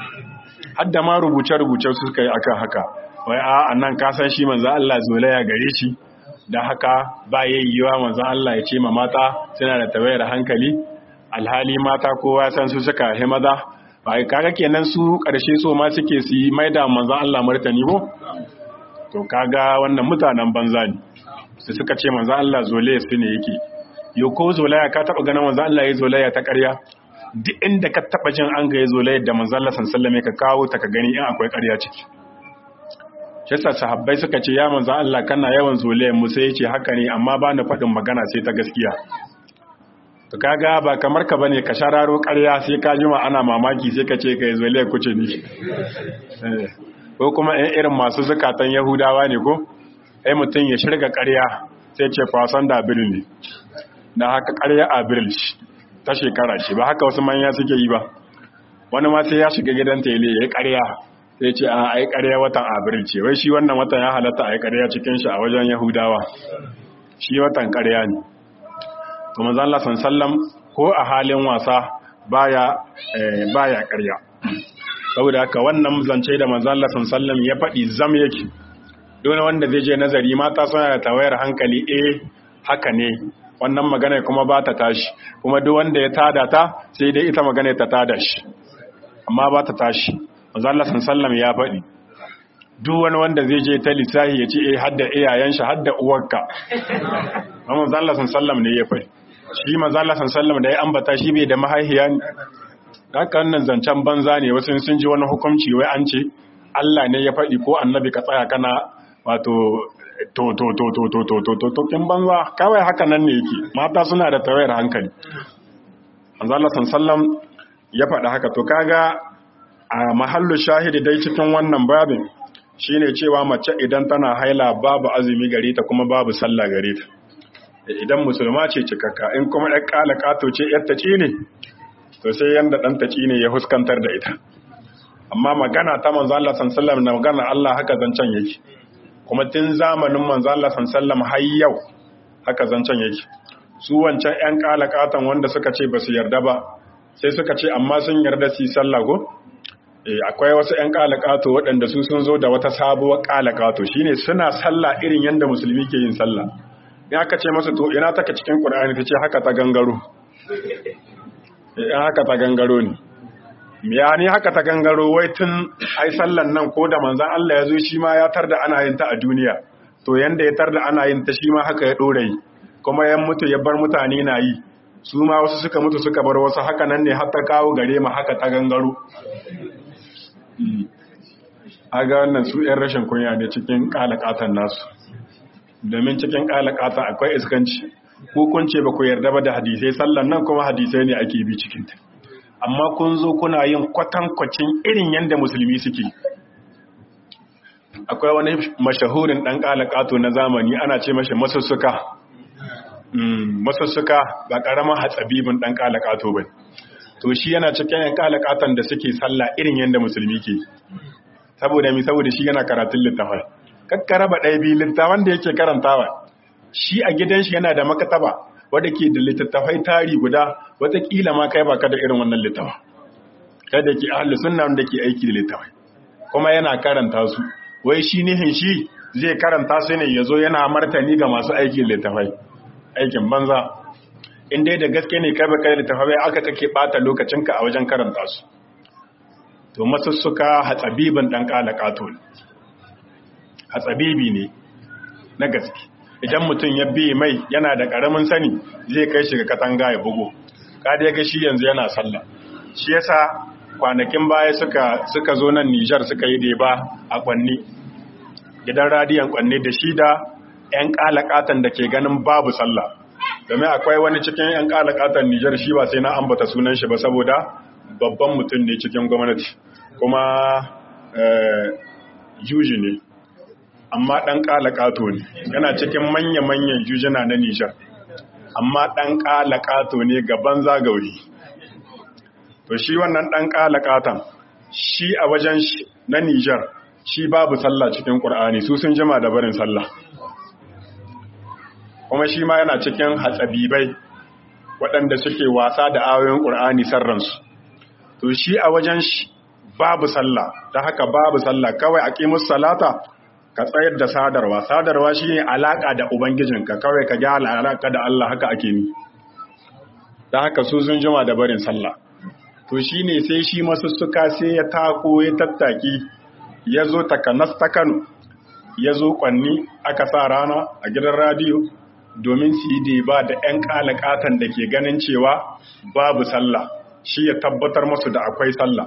S1: hadda ma rubuce rubuce su suka yi akan haka wai a annan ka san shi manzo Allah zolaya gare shi da haka ba yayyuwa manzo Allah ya ce ma mata suna da tawayar hankali alhali mata kowa san su suka he maza ba kaga kenan su karshe so ma suke su yi maida manzon Allah martani ko to kaga wannan mutanen banza ne su suka ce manzon Allah zolaya su ne yake yo ko zolaya ka taba ganin manzon Allah ya zolaya ta ƙarya duk inda ka taba jin an ga ya zolaya da manzon Allah sallallahu alaihi ka kawo ta ka gani in akwai ƙarya ciki shi yasa sahabbai suka ce ya manzon Allah kana yawan zolayan mu sai ya ce haka ne amma ba na faɗin magana sai ta gaskiya to kaga ba kamar ka bane ka shararo ƙarya sai ka jima ana mamaki sai ka ce ka yi zuwa kuce ni ko kuma ɗan irin masu zukatan yahudawa ne ko ai mutum ya shirga ƙarya sai ce fasan da abril ne na haka ƙarya abril ta shekara ce ba haka wasu manya suke yi ba wani ma sai ya shiga gidan tele ya yi ƙarya sai ce a ai ƙarya watan abril ce wai shi wannan watan ya halatta a yi ƙarya cikin shi a wajen yahudawa shi watan ƙarya ne to manzon Allah sallam ko a halin wasa baya baya ƙarya saboda haka wannan zance da manzon Allah sallam ya faɗi zam yake dole wanda zai je nazari mata suna da tawayar hankali eh haka ne wannan magana kuma ba ta tashi kuma duk wanda ya tada ta sai dai ita magana ta tada shi amma ba ta tashi manzon Allah sallam ya faɗi duk wani wanda zai je ta lissahi ya ce eh hadda iyayen shi hadda uwarka amma manzon Allah sallam ne ya faɗi shi manzala sallam da ya ambata shi bai da mahaihiya ne haka wannan zancen banza ne wasu sun ji wani hukunci wai an ce Allah ne ya faɗi ko annabi ka tsaya kana wato to to to to to to to to to kin banza kawai haka nan ne yake mata suna da tawayar hankali manzala sallam ya faɗi haka to kaga a mahallu shahidi dai cikin wannan babin shine cewa mace idan tana haila babu azumi gare ta kuma babu sallah gare ta idan musulma ce cikakka in kuma ɗan ƙala ƙato ce ‘yarta ci ne to sai yanda ɗanta ci ne ya huskantar da ita amma magana ta manzo Allah sallam na magana Allah haka zancen yake kuma tun zamanin manzo Allah sallam har yau haka zancen yake su wancan ‘yan ƙala ƙaton wanda suka ce ba su yarda ba sai suka ce amma sun yarda su yi sallah ko akwai wasu ‘yan ƙala ƙato waɗanda su sun zo da wata sabuwar ƙala ƙato shine suna sallah irin yadda musulmi ke yin sallah in aka ce masa to ina taka cikin ƙur'ani ta ce haka ta gangaro in haka ta gangaro ne ya ni haka ta gangaro wai tun ai sallan nan ko da manzan Allah ya zo shi ma ya tar da ana yin ta a duniya to yanda ya tar da ana yin ta shi ma haka ya ɗora yi kuma yan mutu ya bar mutane na yi su ma wasu suka mutu suka bar wasu haka nan ne har ta kawo gare ma haka ta gangaro a ga wannan su 'yan rashin kunya ne cikin ƙalaƙatan nasu domin cikin ƙalaƙata akwai iskanci kun ce ba ku yarda ba da hadisai sallan nan kuma hadisai ne ake bi cikinta amma kun zo kuna yin kwatankwacin irin yadda musulmi suke akwai wani mashahurin ɗan ƙalaƙato na zamani ana ce mashi masussuka masussuka ba ƙaramin hatsabibin ɗan ƙalaƙato ba to shi yana cikin yan ƙalaƙatan da suke sallah irin yadda musulmi ke saboda mi saboda shi yana karatun littafai kakkara ba ɗaya biyu littafan da yake karantawa shi a gidan shi yana da makataba wadda ke da littattafai tari guda watakila ma kai baka da irin wannan littafa kai da ke ahli sunna wanda ke aiki da littafai kuma yana karanta su wai shi nihin shi zai karanta su ne yazo yana martani ga masu aiki da littafai aikin banza in dai da gaske ne kai baka da littafai aka kake bata lokacinka a wajen karanta su to masussuka hatsabibin dan kala kato hatsabibi ne na gaske idan mutum ya bi mai yana da karamin sani zai kai shi ga katanga ya bugo kada ya ga shi yanzu yana sallah shi yasa kwanakin baya suka suka zo nan Nijar suka yi deba a kwanni gidan radiyon kwanni da shi da ƴan kalakatan da ke ganin babu sallah domin akwai wani cikin ƴan kalakatan Nijar shi ba sai na ambata sunan shi ba saboda babban mutum ne cikin gwamnati kuma juji ne amma ɗan ƙalaƙato ne yana cikin manya-manyan jujina na Nijar amma ɗan ƙalaƙato ne gaban zagauri to shi wannan ɗan ƙalaƙatan shi a wajen na Nijar shi babu sallah cikin ƙur'ani su sun jima da barin sallah kuma shi ma yana cikin hatsabibai waɗanda suke wasa da ayoyin ƙur'ani sarransu to shi a wajen shi babu sallah ta haka babu sallah kawai a ƙimus salata ka tsayar da sadarwa sadarwa shi ne alaƙa da ubangijinka kawai ka gyara alaƙa da Allah haka ake ni ta haka su sun jima da barin sallah to shi ne sai shi masussuka sai ya tako ya tattaki ya zo takanas ta kano ya zo kwanni aka sa rana a gidan radiyo domin su yi ba da 'yan kalakatan da ke ganin cewa babu sallah shi ya tabbatar masu da akwai sallah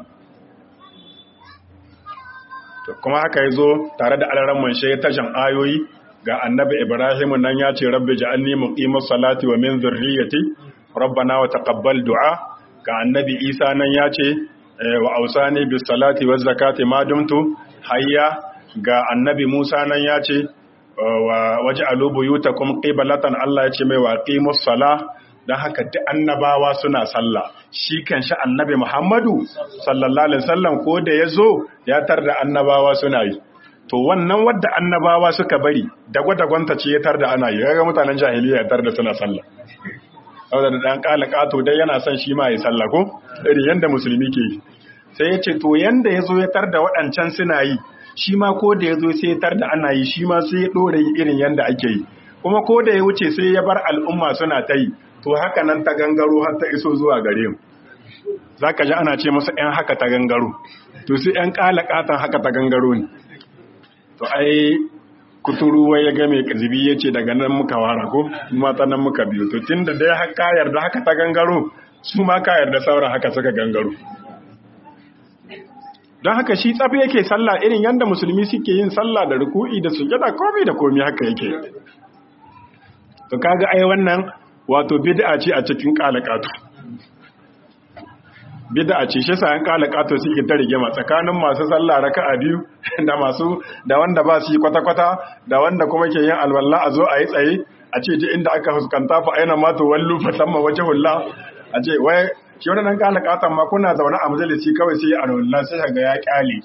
S1: kuma haka ya zo tare da alaran manshe ya tashan ayoyi ga annabi ibrahim nan ya ce rabbi ja'alni muqimus salati wa min zurriyyati rabbana wa taqabbal du'a ga annabi Isa nan ya ce wa ausani bis salati waz zakati ma dumtu hayya ga annabi Musa nan ya ce wa waj'alu buyutakum qiblatan Allah ya ce mai wa qimus salah dan haka duk annabawa suna sallah shi kanshi annabi Muhammadu sallallahu alaihi wasallam ko da yazo ya tarda annabawa suna yi to wannan wadda annabawa suka bari dagwata ce ya tarda ana yi ga mutanen jahiliya ya tarda suna sallah saboda da dan kala kato dai yana son shi ma ya sallah ko irin yanda musulmi ke yi sai ya ce to yanda ya zo ya tarda waɗancan suna yi shi ma ko da ya zo sai ya tarda ana yi shi ma sai ya ɗora yi irin yanda ake yi kuma ko da ya wuce sai ya bar al'umma suna ta yi to haka nan ta gangaro har ta iso zuwa gare mu za ka ji ana ce masa ‘yan haka ta gangaro to sai ‘yan ƙala ƙatan haka ta gangaro ne to ai kuturu wai ya game zibi ya ce daga nan muka wara ko mata nan muka biyu to tun da dai haka yarda haka ta gangaro su ma ka yarda sauran haka suka gangaro don haka shi tsafi yake sallah irin yadda musulmi suke yin sallah da ruku'i da sujada komai da komai haka yake to kaga ai wannan wato bid'a ce a cikin kalakatu bid'a ce shi sa an kalakatu suke ta rigima tsakanin masu sallah raka'a biyu da masu da wanda ba su yi kwata-kwata da wanda kuma ke yin alwala a zo a yi tsaye a ce ji inda aka fuskanta fa aina ma to wallu fa samma wajhulla a ce wai shi wani nan kala katan ma kuna zaune a majalisi kawai sai a rawalla sai ga ya kyale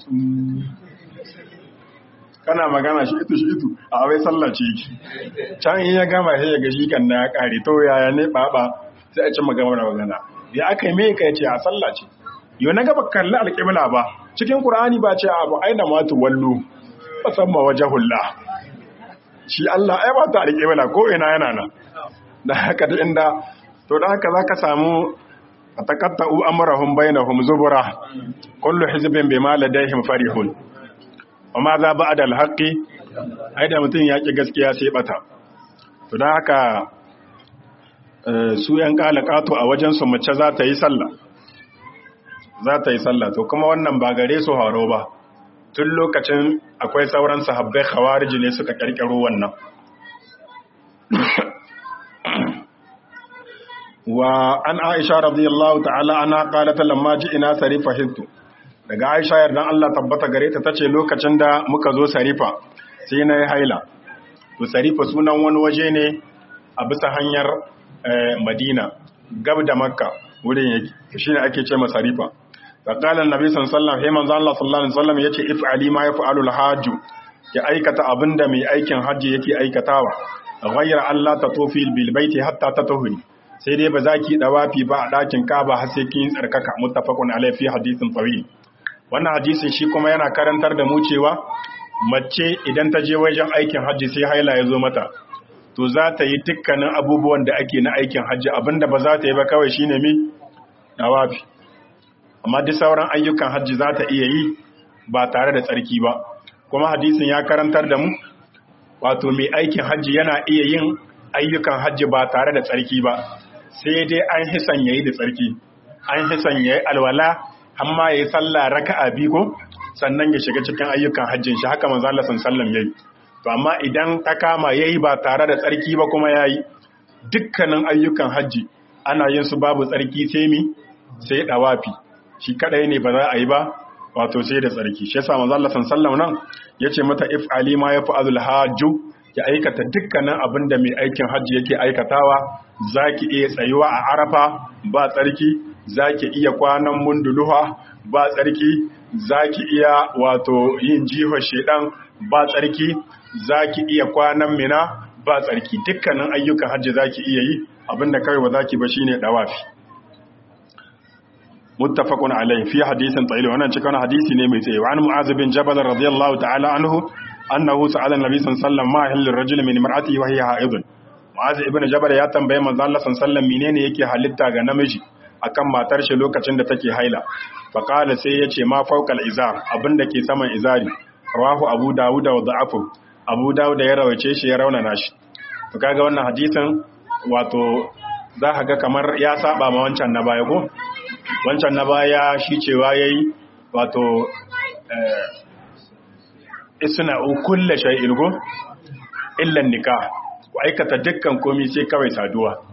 S1: kana magana shi itu shi itu a wai sallah ce yake can in ya gama sai ya ga shi kan na ya kare to yaya ne baba sai a ci magana da magana ya aka yi mai kai ce a sallah ce yau na gaba kalli alƙibla ba cikin qur'ani ba ce abu aina ma tu wallu musamman wajhullah shi Allah ai ba ta alƙibla ko ina yana nan da haka da inda to da haka zaka samu atakatta'u amrahum bainahum zubura kullu hizbin bima ladayhim farihun amma za ba'da al-haqqi ai da mutun ya ki gaskiya sai bata to dan haka su yan kalakato a wajen su mace za ta yi sallah za ta yi sallah to kuma wannan ba gare su haro ba tun lokacin akwai sauran sahabbai khawarij ne suka kirkiro wannan wa an aisha radiyallahu ta'ala ana qalat lamma ji'ina sarifa hintu daga aisha yardan Allah tabbata gare ta tace lokacin da muka zo sarifa sai na yi haila to sarifa sunan wani waje ne a bisa hanyar madina gab da makka wurin yake shine ake ce masa sarifa fa qala annabi sallallahu alaihi wasallam hey manzo Allah sallallahu alaihi wasallam yace if'ali ma yaf'alu al-hajj ya aikata abinda mai aikin hajji yake aikatawa ghayra Allah tatufi bil baiti hatta tatuhri sai dai ba za ki dawafi ba a ɗakin kaba har sai kin tsarkaka muttafaqun alaihi fi hadisin tawil wannan hadisin shi kuma yana karantar da mu cewa mace idan ta je wajen aikin hajji sai haila ya zo mata to za ta yi dukkanin abubuwan da ake na aikin hajji abinda ba za ta yi ba kawai shine mi dawafi amma duk sauran ayyukan hajji za ta iya yi ba tare da tsarki ba kuma hadisin ya karantar da mu wato mai aikin hajji yana iya yin ayyukan hajji ba tare da tsarki ba sai dai an hisan yayi da tsarki an hisan yayi alwala amma yayi sallah raka'a biyu ko sannan ya shiga cikin ayyukan hajjin shi haka manzo Allah sallallahu yayi to amma idan ta kama yayi ba tare da tsarki ba kuma yayi dukkanin ayyukan hajji ana yin su babu tsarki sai mi sai dawafi shi kadai ne ba za a yi ba wato sai da tsarki shi yasa manzo Allah sallallahu nan yace mata if ali ma yaf'alul hajju ya aikata dukkanin abin da mai aikin hajji yake aikatawa za ki iya tsayuwa a arafa ba tsarki za ki iya kwanan munduluha ba tsarki za ki iya wato yin jihar shedan ba tsarki za ki iya kwanan mina ba tsarki dukkanin ayyukan hajji za ki iya yi abinda kawai ba za ki ba shine dawafi muttafaqun alayhi fi hadisin tsayi wannan cikin hadisi ne mai tsaye wa an mu'az bin jabal radiyallahu ta'ala anhu annahu sa'ala annabi sallallahu alaihi wasallam ma halil rajul min imra'atihi wa hiya haidun mu'az ibn jabal ya tambaye manzo Allah sallallahu alaihi wasallam menene yake halitta ga namiji akan matar shi lokacin da take haila fa qala sai yace ma fawqal izar abinda ke saman izari rawahu abu dawud wa da'afu abu dawud ya rawace shi ya raunana shi to kaga wannan hadisin wato za ka ga kamar ya saba ma wancan na baya ko wancan na baya shi cewa yayi wato isna kulle shay'in go illa nikah ku aikata dukkan komai sai kawai saduwa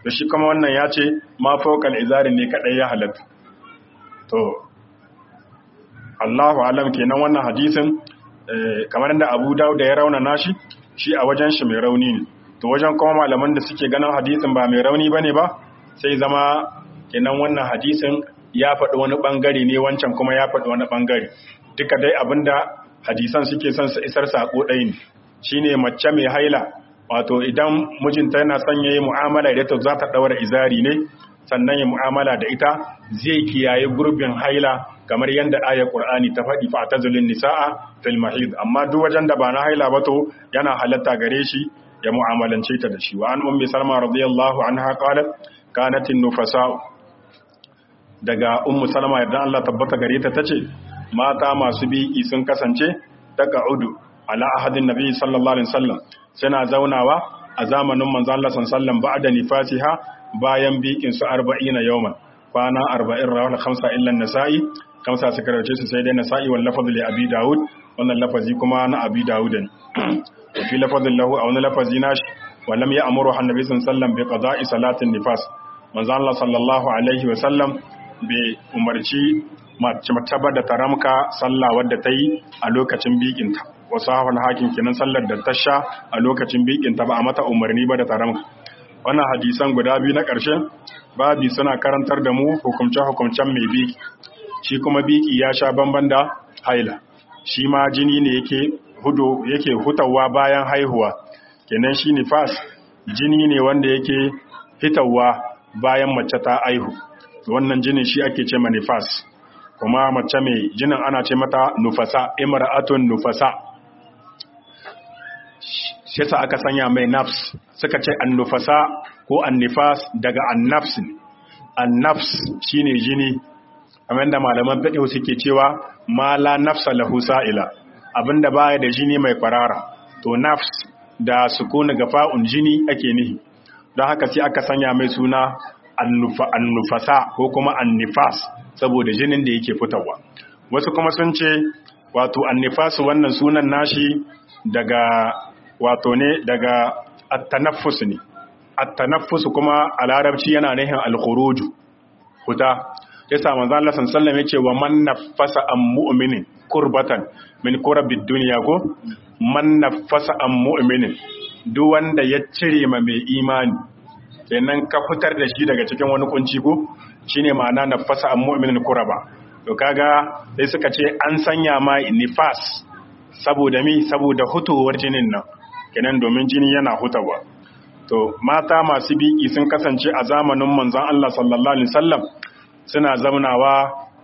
S1: to shi kuma wannan ya ce ma fawqal izari ne kadai ya halatta to Allahu alam kenan wannan hadisin kamar da Abu Dawud ya rauna nashi shi a wajen shi mai rauni ne to wajen kuma malaman da suke ganin hadisin ba mai rauni bane ba sai zama kenan wannan hadisin ya faɗi wani bangare ne wancan kuma ya faɗi wani bangare duka dai abinda hadisan suke son su isar sako ɗaya ne shine mace mai haila wato idan mijinta yana son yayi mu'amala da ita za ta daura izari ne sannan ya mu'amala da ita zai kiyaye gurbin haila kamar yadda ayar Qur'ani ta faɗi fa tazulun nisaa fil mahid amma duk wajen da ba na haila ba to yana halatta gare shi ya mu'amalance ta da shi wa an ummi salma radiyallahu anha qalat kanat nufasa daga ummu salma yadda Allah tabbata gare ta tace mata masu biki sun kasance taqa'udu ala ahadin nabi sallallahu alaihi wasallam suna zaunawa a zamanin manzon Allah sallallahu alaihi wasallam ba'da nifasiha bayan bikin su 40 yawman kwana 40 rawal khamsa illa nasa'i kamsa suka rauce su sai dai nasa'i wal lafaz li abi daud wannan lafazi kuma na abi daud ne wa fi lafazin lahu a wani lafazi nashi wa lam ya'muru annabi sallallahu alaihi wasallam bi qada'i salatin nifas manzon Allah sallallahu alaihi wasallam bai umarci mace da taramka sallah wadda ta yi a lokacin bikinta wasu hafan hakin kenan sallar da ta sha a lokacin bikinta ba a mata umarni ba da taramka wannan hadisan guda biyu na ƙarshe babi suna karantar da mu hukumce-hukumcen mai biki shi kuma biki ya sha bamban da haila shi ma jini ne yake hudu yake hutawa bayan haihuwa kenan shi nifas jini ne wanda yake hitawa bayan mace ta aihu wannan jinin shi ake ce nifas kuma mace mai jinin ana ce mata nufasa imra'atun nufasa shi sa aka sanya mai nafs suka ce annufasa ko annifas daga annafs ne annafs shine jini kamar da malaman fiqh suke cewa ma la nafsa lahu sa'ila abinda baya da jini mai kwarara to nafs da sukuni gafa'un jini ake nihi don haka sai aka sanya mai suna annufasa ko kuma annifas saboda jinin da yake fitowa wasu kuma sun ce wato annifas wannan sunan nashi daga wato ne daga at-tanaffus ne at-tanaffus kuma a larabci yana nihin al-khuruju huta yasa manzo Allah sallallahu alaihi wasallam yace wa man naffasa an mu'minin kurbatan min kurabid dunya ko man naffasa an mu'minin duk wanda ya cire ma mai imani kenan ka fitar da shi daga cikin wani kunci ko shine ma'ana nafasa an mu'minin kuraba to kaga sai suka ce an sanya ma nifas saboda mi saboda hutowar jinin nan kenan domin jini yana hutawa to mata masu biki sun kasance a zamanin manzon Allah sallallahu alaihi wasallam suna zaunawa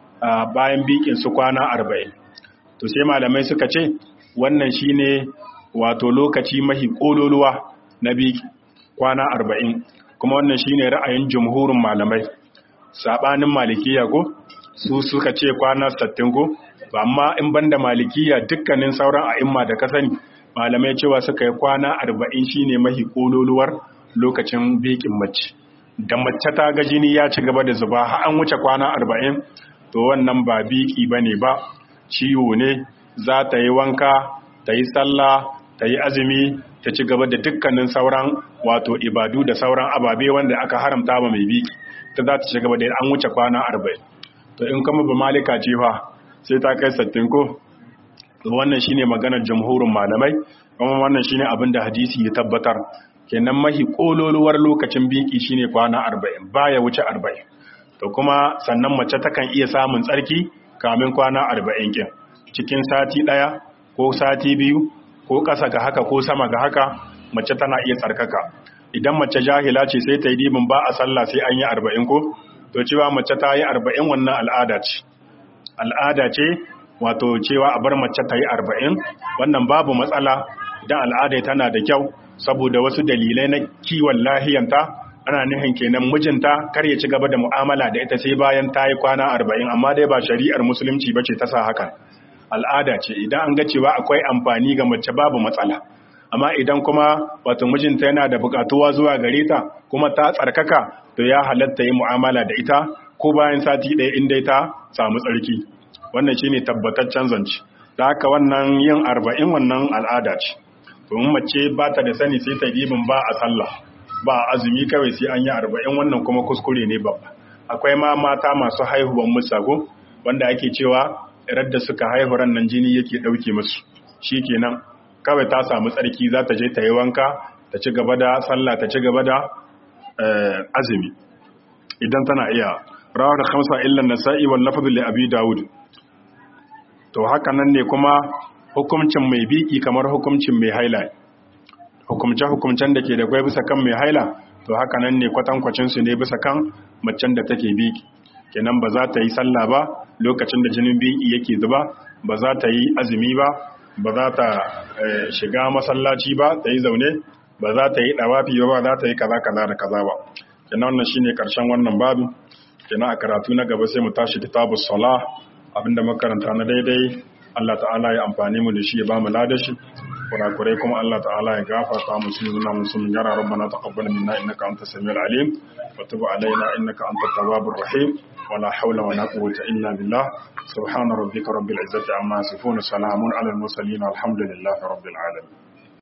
S1: bayan bikin su kwana 40 to sai malamai suka ce wannan shine wato lokaci mahi kololuwa na biki kwana 40 kuma wannan shine ra'ayin jumhurin malamai sabanin malikiya ko su suka ce kwana 60 ko amma in banda malikiya dukkanin sauran a'imma da ka sani malamai cewa suka yi kwana 40 shine mahi kololuwar lokacin bekin mace da mace ta ga jini ya ci gaba da zuba har an wuce kwana 40 to wannan ba biki bane ba ciwo ne za ta yi wanka ta yi sallah ta yi azumi ta ci gaba da dukkanin sauran wato ibadu da sauran ababe wanda aka haramta ba mai biki ta za ta ci gaba da an wuce kwana arba'in to in kama ba malika ce fa sai ta kai sattin ko wannan shine maganar jamhurin malamai kuma wannan shine abin da hadisi ya tabbatar kenan mahi kololuwar lokacin biki shine kwana arba'in baya wuce arba'in to kuma sannan mace takan iya samun tsarki kamin kwana arba'in kin cikin sati ɗaya ko sati biyu ko ƙasa ga haka ko sama ga haka mace tana iya tsarkaka idan mace jahila ce sai ta yi dibin ba a sallah sai an yi arba'in ko to cewa mace ta yi arba'in wannan al'ada ce al'ada ce wato cewa a bar mace ta yi arba'in wannan babu matsala idan al'ada tana da kyau saboda wasu dalilai na kiwon lahiyanta ana nihin kenan mijinta kar ya ci gaba da mu'amala da ita sai bayan ta yi kwana arba'in amma dai ba shari'ar musulunci ba ce ta sa hakan al'ada ce idan an ga cewa akwai amfani ga mace babu matsala amma idan kuma wato mijinta yana da bukatuwa zuwa gare ta kuma ta tsarkaka to ya halatta yi mu'amala da ita ko bayan sati ɗaya in dai ta samu tsarki wannan shine tabbataccen zance da haka wannan yin arba'in wannan al'ada ce domin mace ba ta da sani sai ta dibin ba a sallah ba azumi kawai sai an yi arba'in wannan kuma kuskure ne babba akwai ma mata masu haihuwan musago wanda ake cewa radda suka haihu ran nan jini yake ɗauke musu shi kenan kawai ta samu tsarki za ta je ta yi wanka ta ci gaba da sallah ta ci gaba da azumi idan tana iya rawa da khamsa illan nasa'i wal lafzu li abi daud to haka nan ne kuma hukuncin mai biki kamar hukuncin mai haila hukumce hukumcen da ke da kwai bisa kan mai haila to haka nan ne kwatankwacin su ne bisa kan macen da take biki kenan ba za ta yi sallah ba lokacin da jinin biki yake zuba ba za ta yi azumi ba ba za ta shiga masallaci ba ta yi zaune ba za ta yi dawafi ba ba za ta yi kaza kaza da kaza ba kenan wannan shine karshen wannan babu kenan a karatu na gaba sai mu tashi kitabus salah abinda makaranta na daidai Allah ta'ala ya amfani mu da shi ya ba mu ladashi kurakurai kuma Allah ta'ala ya gafarta mu sun nuna mu sun gara rabbana taqabbal minna innaka antas samiul alim wa tub alaina innaka antat tawwabur rahim wala hawla wala quwwata illa billah subhana rabbika rabbil izzati amma yasifun salamun alal mursalin alhamdulillahi rabbil alamin